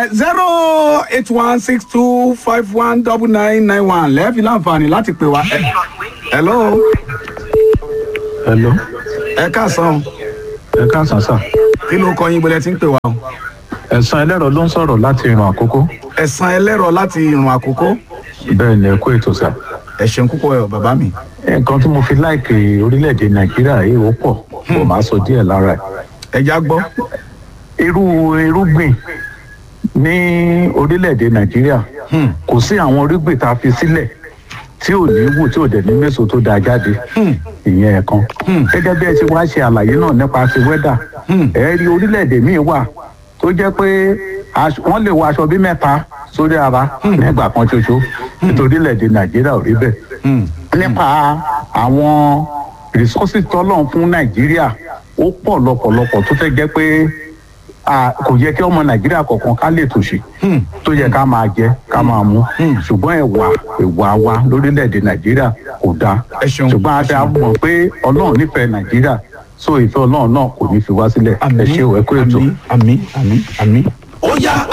zero eight one six two five one double nine nine one lẹ́ẹ̀fi láǹfààní láti pè wá. Ẹ- hello hello ẹ káàsán ẹ káàsán sà kí ló kọ yín bọ́lẹ̀ tí ń pè wá o. ẹ̀sán ẹlẹ́rọ ló ń sọ̀rọ̀ láti ìran àkókò ẹ̀sán ẹlẹ́rọ láti ìrùn àkókò bẹ́ẹ̀ ni ẹ kó ètò sà ẹ ṣeun púpọ̀ ẹ̀ bàbá mi. nǹkan tí mo fi láìkè orílẹ̀-èdè nàìjíríà yìí ó pọ̀ kò máa sọ díẹ̀ lára ẹ̀ ẹja gbọ́. irú irúgbìn ní orílẹ̀-èdè nàìjíríà Hmm. kò sí àwọn irúgbìn tá a fi sílẹ̀ tí ò ní wù tí ò dẹ̀ ní mẹ́sàn tó dáa jáde ìyẹn ẹ̀kan gẹ́gẹ́ bí ẹ ti wá ṣe àlàyé náà nípa ti wẹ́dà ẹ rí orílẹ̀-èdè míì wà tó jẹ́ pé aṣọ- wọ́n lè wọ aṣọ bí mẹ́ta sórí ara nígbà kan ṣoṣo nítorí orílẹ̀-èdè nàìjíríà ò rí bẹ́ẹ̀ Hmm. nípa àwọn resources tọ́lọ́run fún nàìjíríà ó pọ̀ lọ́pọ̀lọpọ̀ tó fẹ́ jẹ́ pé a kò yẹ kí ọmọ nàìjíríà kọ̀ọ̀kan ká lè tòṣì tó yẹ ká máa jẹ ká máa mú ṣùgbọ́n ẹ̀wà ẹ̀wà wa lórílẹ̀‐èdè nàìjíríà kò dáa Ẹ ṣeun. ṣùgbọ́n a dá mọ̀ pé ọlọ́run nífẹ̀ẹ́ nàìjíríà so ìfẹ́ ọlọ́run náà kò ní fi wá sílẹ̀ ẹ ṣe ò ẹ kú ètò. àmì àmì àmì àmì. ó yá